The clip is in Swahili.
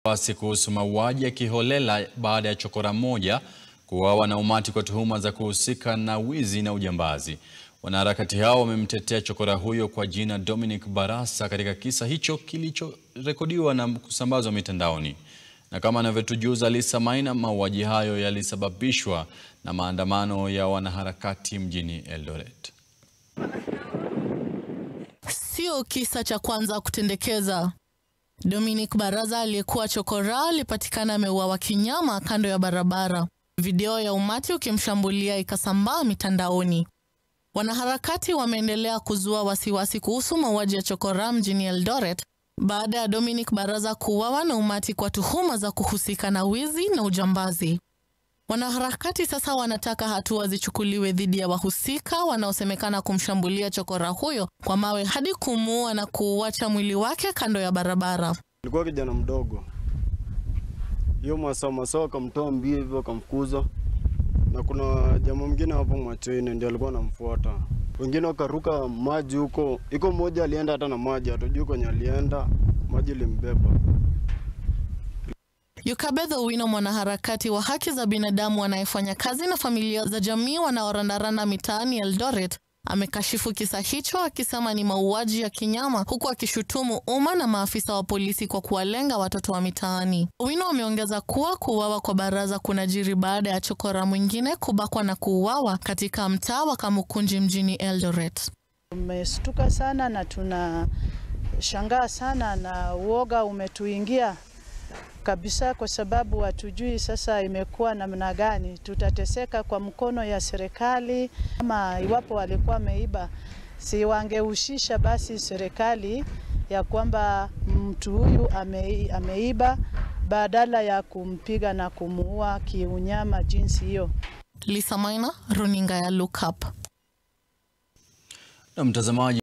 wasiwasi kuhusu mauaji ya kiholela baada ya chokora mmoja kuuawa na umati kwa tuhuma za kuhusika na wizi na ujambazi. Wanaharakati hao wamemtetea chokora huyo kwa jina Dominic Barasa katika kisa hicho kilichorekodiwa na kusambazwa mitandaoni. Na kama anavyotujuza Lisa Maina, mauaji hayo yalisababishwa na maandamano ya wanaharakati mjini Eldoret. Sio kisa cha kwanza kutendekeza. Dominic Baraza aliyekuwa chokora alipatikana ameuawa kinyama kando ya barabara. Video ya umati ukimshambulia ikasambaa mitandaoni. Wanaharakati wameendelea kuzua wasiwasi kuhusu mauaji ya chokora mjini Eldoret baada ya Dominic Baraza kuuawa na umati kwa tuhuma za kuhusika na wizi na ujambazi. Wanaharakati sasa wanataka hatua zichukuliwe dhidi ya wahusika wanaosemekana kumshambulia chokora huyo kwa mawe hadi kumuua na kuuacha mwili wake kando ya barabara. Alikuwa kijana mdogo, hiyo masaa masaa akamtoa mbio hivyo akamfukuza, na kuna jamaa mwingine hapo Mwacheine ndio alikuwa anamfuata, wengine wakaruka maji huko. Iko mmoja alienda hata na maji, hatujui kwenye alienda, maji limbeba. Yukabeth Owino, mwanaharakati wa haki za binadamu anayefanya kazi na familia za jamii wanaorandaranda mitaani Eldoret, amekashifu kisa hicho akisema ni mauaji ya kinyama, huku akishutumu umma na maafisa wa polisi kwa kuwalenga watoto wa mitaani. Owino ameongeza kuwa kuuawa kwa Baraza kunajiri baada ya chokora mwingine kubakwa na kuuawa katika mtaa wa Kamukunji mjini Eldoret. Tumestuka sana na tunashangaa sana na uoga umetuingia kabisa, kwa sababu hatujui sasa imekuwa namna gani. Tutateseka kwa mkono ya serikali, ama iwapo walikuwa wameiba, si wangehusisha basi serikali ya kwamba mtu huyu ame, ameiba badala ya kumpiga na kumuua kiunyama jinsi hiyo. Lisa Maina, runinga ya Look Up. Na mtazamaji